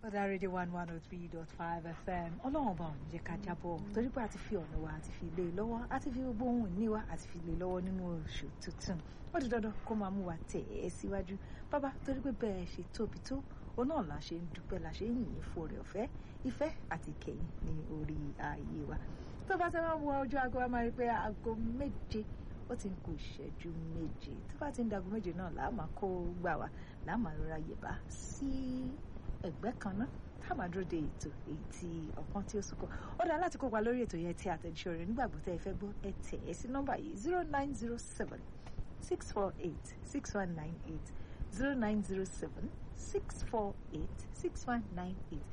ọ̀dà rédíò one one oh three dot five fm ọlọ́run ọba òun jẹ́ ká jábọ̀ torí pé a ti fi ọ̀nà wa àti fi lé e lọ́wọ́ àti fi gbogbo ohun ìní wa àti fi lé e lọ́wọ́ nínú oṣù tuntun ó di dandan kó máa mú wa tẹ̀ ẹ́ síwájú bàbá torí pé bẹ́ẹ̀ ṣe tóbi tó òun náà la ṣe ń dúpẹ́ la ṣe ń yìn fún oore ọ̀fẹ́ ìfẹ́ àti ìkẹyìn ní orí ààyè wa tó bá ti máa ń wo ojú aago wa máa rí pé aago méje ó ti ń kù ìṣẹ́jú méje tó bá ti ń dago méje náà làá máa kó gbà wá làá máa rọra yẹ̀bá sí ẹgbẹ́ kan náà tá a máa dúró de ètò èyí tí ọ̀pọ̀n tí ó súnkọ ó dáa láti kópa lórí ètò yẹn tí àtẹ̀jíṣẹ́ rẹ̀ nígbàgbọ́ tẹ́ ẹ fẹ́ gbọ́ ẹ tẹ̀ ẹ́ sí nọ́mbà yìí zero nine zero seven six four eight six one nine eight zero nine zero seven six four eight six one nine eight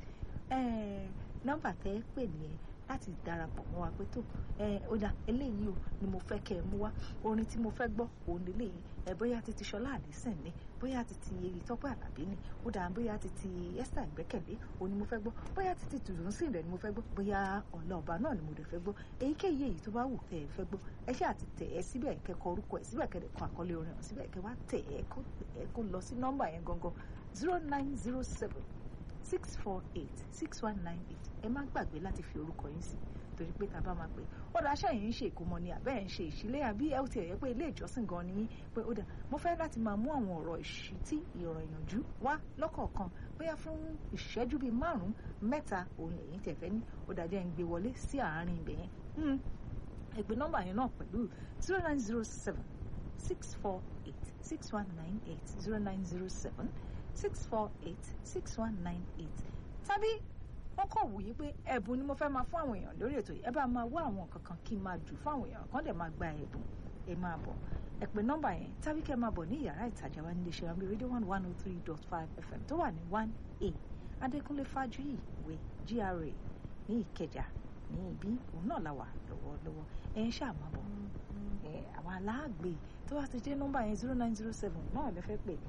nọ́mbà tẹ́ ẹ pè nìyẹn láti darapọ̀ mọ́ wa pé tó ẹ ó dà eléyìí o ni mo fẹ́ kẹ́ ẹ mú wá orin tí mo fẹ́ gbọ́ òun lélẹ́yìí ẹ bóyá ti ti Ṣọlá Àlísìn ni bóyá ti ti Tọ́pẹ́ Àlàbí ni ó dà bóyá ti ti Esther Ìgbẹ́kẹ̀lé òun ni mo fẹ́ gbọ́ bóyá ti ti Tùdùnsìn rẹ̀ ni mo fẹ́ gbọ́ bóyá Ọ̀la Ọba náà ni mo dẹ̀ fẹ́ gbọ́ èyíkéyìí èyí tó bá wù tẹ́ ẹ fẹ́ gbọ́ ẹ ṣáà ti tẹ̀ ẹ́ síbẹ̀ kẹ́kọ̀ orúkọ ẹ̀ síbẹ̀ kẹ́kọ̀ àkọlé orin ọ̀hún síbẹ̀ kẹ́ wá tẹ̀ ẹ́ kó lọ sí nọ́mbà yẹn gangan zero nine zero seven six four eight six one nine eight ẹ má gbàgbé láti fi orúkọ yín sí torí pé tá a bá máa pè ó dá aṣáà yìí ń ṣe ìkómọ ni àbẹ́ ẹ̀ ń ṣe ìṣílẹ̀ àbí ẹ ó ti ẹ̀yẹ́ pé ilé ìjọsìn gan ni yín pé ó dà mo fẹ́ láti máa mú àwọn ọ̀rọ̀ ìṣítí ìrọ̀ ìyànjú wá lọ́kọ̀ọ̀kan bóyá fún ìṣẹ́jú bíi márùn-ún mẹ́ta òun lẹ́yìn tẹ̀fẹ́ ní ó dà jẹ́ ń gbé wọlé sí àárín ibẹ̀ yẹn ẹ pè nọ́mbà yẹn náà pẹ̀lú zero nine zero seven six four eight six one nine eight zero nine zero seven six four eight six one nine eight tàbí wọ́n kọ̀ wù yí pé ẹ̀bùn ni mo fẹ́ máa fún àwọn èèyàn lórí ètò yìí ẹ bá máa wá àwọn kankan kí n máa jù fún àwọn èèyàn kan dẹ̀ máa gba ẹ̀bùn ẹ máa bọ̀ ẹ pè nọ́mbà yẹn tàbí kẹ́ ẹ máa bọ̀ ní yàrá ìtajà wa nílé iṣẹ́ àmì rédíò one one oh three dot five fm tó wà ní one a adékúnlé fájuyì ìwé gra ní ìkẹjà ní ibi òun náà la wà lọ́wọ́lọ́wọ́ ẹ ń ṣáà máa bọ̀ ẹ àwọn aláàgbé tó bá ti dé nọ́mbà yẹn zero nine zero seven náà lè fẹ́ pè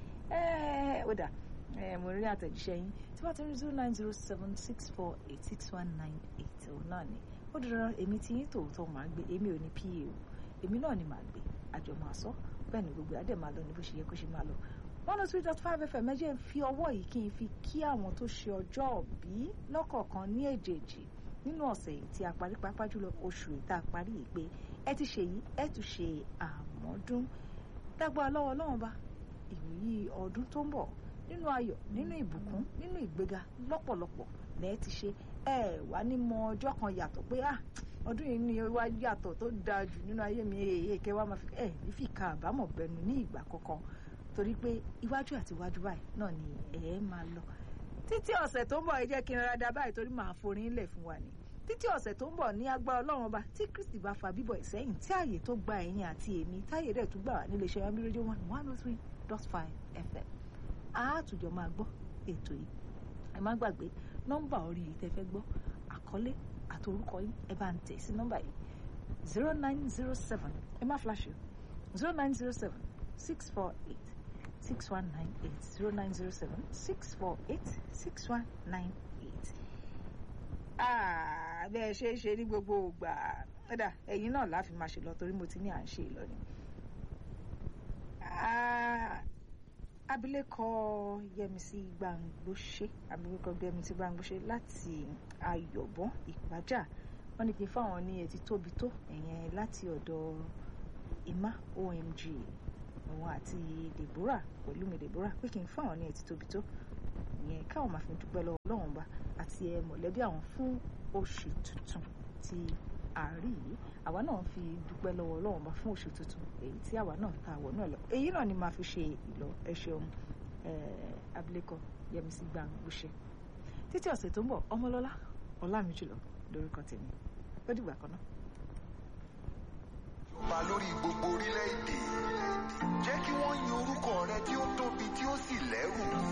ẹ ó dà mo rí àtẹ̀jíṣẹ́ yín tí wọ́n ti rí zero nine zero seven six four eight six one nine eight òun náà ni ó dúró èmi tí yín tòótọ́ máa gbé èmi ò ní pa o èmi náà ni màá gbé àjọ máa sọ bẹ́ẹ̀ ni gbogbo adé máa lọ ní bó ṣe yẹ kó ṣe máa lọ one oh three dot five fm ẹ jẹ́ n fi ọwọ́ yìí kí n fi kí àwọn tó ṣe ọjọ́ òbí lọ́kọ̀ọ̀kan ní èjèèjì nínú ọ̀sẹ̀ yìí tí a parí pápá jùlọ oṣù ìta parí yìí pé ẹ ti ṣe yìí ẹ tún ṣe àmọ́dún dágbà lọ́wọ́ Ọlọ́run bá ìwòyí ọdún tó ń bọ̀ nínú ayọ̀ nínú ìbùkún nínú ìgbéga lọ́pọ̀lọpọ̀ lẹ́ẹ̀ ti ṣe ẹ wá ní mọ ọjọ́ kan yàtọ̀ pé ah ọdún yìí ni wá yàtọ̀ tó dáa jù nínú ayé mi èyí kẹ́ wá máa fi ẹ ní fi ka àbámọ̀ bẹnu ní ìgbà kankan torí pé iwájú àti iwájú báyìí náà ni ẹ máa lọ títí ọ̀sẹ̀ tó ń bọ̀ ẹ jẹ́ kí n rárá báyìí torí màá forin lẹ̀ fún wa ni títí ọ̀sẹ̀ tó ń bọ̀ ní agbára ọlọ́run ọba tí kristi bá fa bíbọ̀ ìsẹ́yìn tí ààyè tó gba ẹ̀yìn àti èmi táyé rẹ̀ tún gbà wá nílé iṣẹ́ yambi rédíò one one oh three dot five fm àátùjọ máa gbọ́ ètò yìí ẹ má gbàgbé nọ́mbà orí yìí tẹ́ fẹ́ gbọ́ àkọlé àti orúkọ yín ẹ bá ń tẹ̀ sí nọ́mbà yìí zero nine zero seven ẹ má flash o zero nine zero seven six four eight six one nine eight zero nine zero seven six four eight six one nine eight. bẹ́ẹ̀ ṣe é ṣe ní gbogbo ìgbà ẹ̀dá ẹ̀yin náà láfi máa ṣe lọ torí mo ti ní à ń ṣe ìlọrin abilékọ Yẹmisí Gbàngbóṣe abilékọ Yẹmisí Gbàngbóṣe láti Ayọ̀bọ̀n Ìpájà wọ́n ní kí n fáwọn ní etí tóbi tó ẹ̀yẹn láti ọ̀dọ̀ emma omg òun àti Deborah Pẹ̀lúmi Deborah pé kí n fáwọn ní etí tóbi tó ìyẹn káwọn máa fi dúpẹ́ lọ́wọ́ Ọlọ́run bá àti ẹ mọ̀lẹ́bí àwọn fún oṣù tuntun tí àárí yìí àwa náà fi dúpẹ́ lọ́wọ́ Ọlọ́run bá fún oṣù tuntun èyí tí àwa náà ta àwọ̀ náà lọ èyí náà ni màá fi ṣe ìlọ ẹ ṣeun abilékọ Yẹmisí Gbàngbóṣe títí ọ̀sẹ̀ tó ń bọ̀ ọmọlọ́lá ọlámìjùlọ lórúkọ tèmi ó dìgbà kan náà. Jọba lórí gbogbo orílẹ̀-èdè jẹ́ kí wọ́n yin orúkọ rẹ tí ó tóbi tí ó sì lẹ́rù